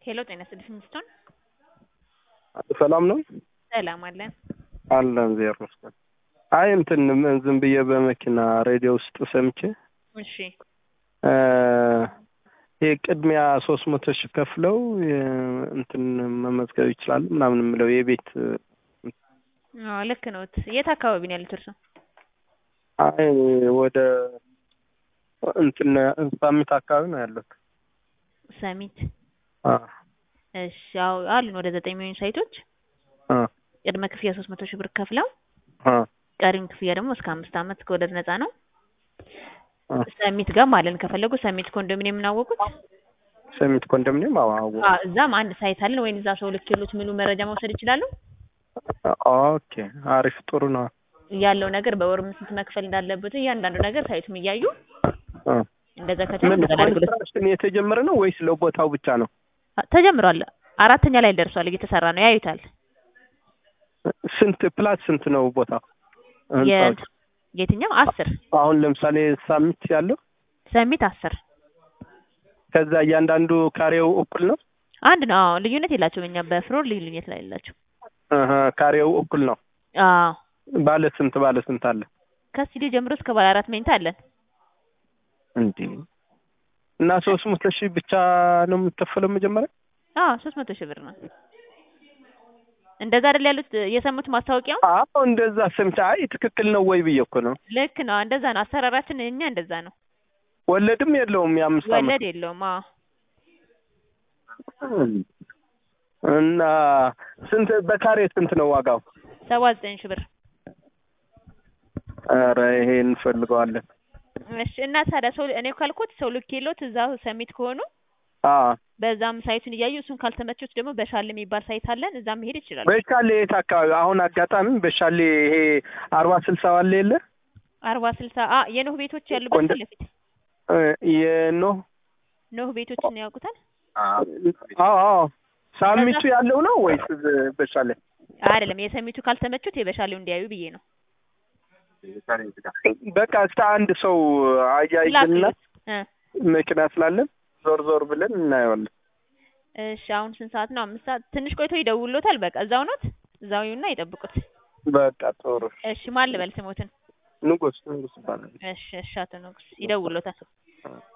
ሄሎ ጤና ይስጥልኝ ሚስቶን ሰላም ነው ሰላም አለን አለን ዜር መስገን አይ እንትን ምን ዝም ብዬ በመኪና ሬዲዮ ውስጥ ሰምቼ እሺ ይሄ ቅድሚያ ሶስት መቶ ሺህ ከፍለው እንትን መመዝገብ ይችላሉ ምናምን የምለው የቤት አዎ ልክ ነው የት አካባቢ ነው ያሉት እርሶ አይ ወደ እንትን ሳሚት አካባቢ ነው ያለሁት ሰሚት አዎ እሺ አዎ አሉን ወደ ዘጠኝ የሚሆኑ ሳይቶች አ ቅድመ ክፍያ ሶስት መቶ ሺህ ብር ከፍለው አ ቀሪውን ክፍያ ደግሞ እስከ አምስት ዓመት ከወለድ ነፃ ነው አ ሰሚት ጋር አለን ከፈለጉ ሰሚት ኮንዶሚኒየም እናወቁት ሰሚት ኮንዶሚኒየም አዎ አዎ አዎ እዛም አንድ ሳይት አለን ወይም እዛ ሰው ልክ የሉት ምኑ መረጃ መውሰድ ይችላሉ ኦኬ አሪፍ ጥሩ ነው ያለው ነገር በወር ስንት መክፈል እንዳለበት እያንዳንዱ ነገር ሳይቱም እያዩ አ እንደዛ ከቻሉ ምን እንደዛ ላድርግልዎት። ኮንስትራክሽን የተጀመረ ነው ወይስ ለቦታው ብቻ ነው ተጀምሯል አራተኛ ላይ ደርሷል እየተሰራ ነው ያዩታል ስንት ፕላስ ስንት ነው ቦታው ህንጻዎች? የ- የትኛው አስር አሁን ለምሳሌ ሳሚት ያለው ሰሚት አስር ከዛ እያንዳንዱ ካሬው እኩል ነው አንድ ነው አዎ ልዩነት የላቸውም እኛ በፍሎር ልዩነት ላይ የላቸው አሀ ካሬው እኩል ነው አዎ ባለ ስንት ባለ ስንት አለ ከስቱዲዮ ጀምሮ እስከ ባለ አራት መኝታ አለን እንዴ እና ሶስት መቶ ሺህ ብቻ ነው የምትከፈለው መጀመሪያ አዎ ሶስት መቶ ሺህ ብር ነው እንደዛ አይደል ያሉት የሰሙት ማስታወቂያው አዎ እንደዛ ሰምቼ አይ ትክክል ነው ወይ ብዬ እኮ ነው ልክ ነው እንደዛ ነው አሰራራችን እኛ እንደዛ ነው ወለድም የለውም የአምስት ዓመት ወለድ የለውም አዎ እና ስንት በካሬ ስንት ነው ዋጋው ሰባ ዘጠኝ ሺህ ብር ኧረ ይሄ እንፈልገዋለን እሺ እና ታዲያ ሰው እኔ ካልኩት ሰው ልክ የለውት እዛው ሰሚት ከሆኑ አ በዛም ሳይቱን እያዩ እሱን ካልተመቹት ደግሞ በሻል የሚባል ሳይት አለን እዛም መሄድ ይችላሉ በሻሌ የት አካባቢ አሁን አጋጣሚ በሻሌ ይሄ አርባ ስልሳ ዋለ የለ አርባ ስልሳ አ የኖህ ቤቶች ያሉበት ቆንጆ- ፊት ለፊት እ የኖህ ኖህ ቤቶችን ያውቁታል አዎ አዎ ሳሚቱ ያለው ነው ወይስ በሻሌ አይደለም የሰሚቱ ካልተመቹት የበሻሌው እንዲያዩ ብዬ ነው በቃ እስከ አንድ ሰው አያይዝና ላክሎት እ መኪና ስላለን ዞር ዞር ብለን እናየዋለን እሺ አሁን ስንት ሰዓት ነው አምስት ሰዓት ትንሽ ቆይቶ ይደውሎታል በቃ እዛው ኖት እዛው ይሁንና ይጠብቁት በቃ ጥሩ እሺ ማን ልበል ስሞትን ንጉስ ንጉስ ይባላል እሺ እሺ አቶ ንጉስ ይደውሎታል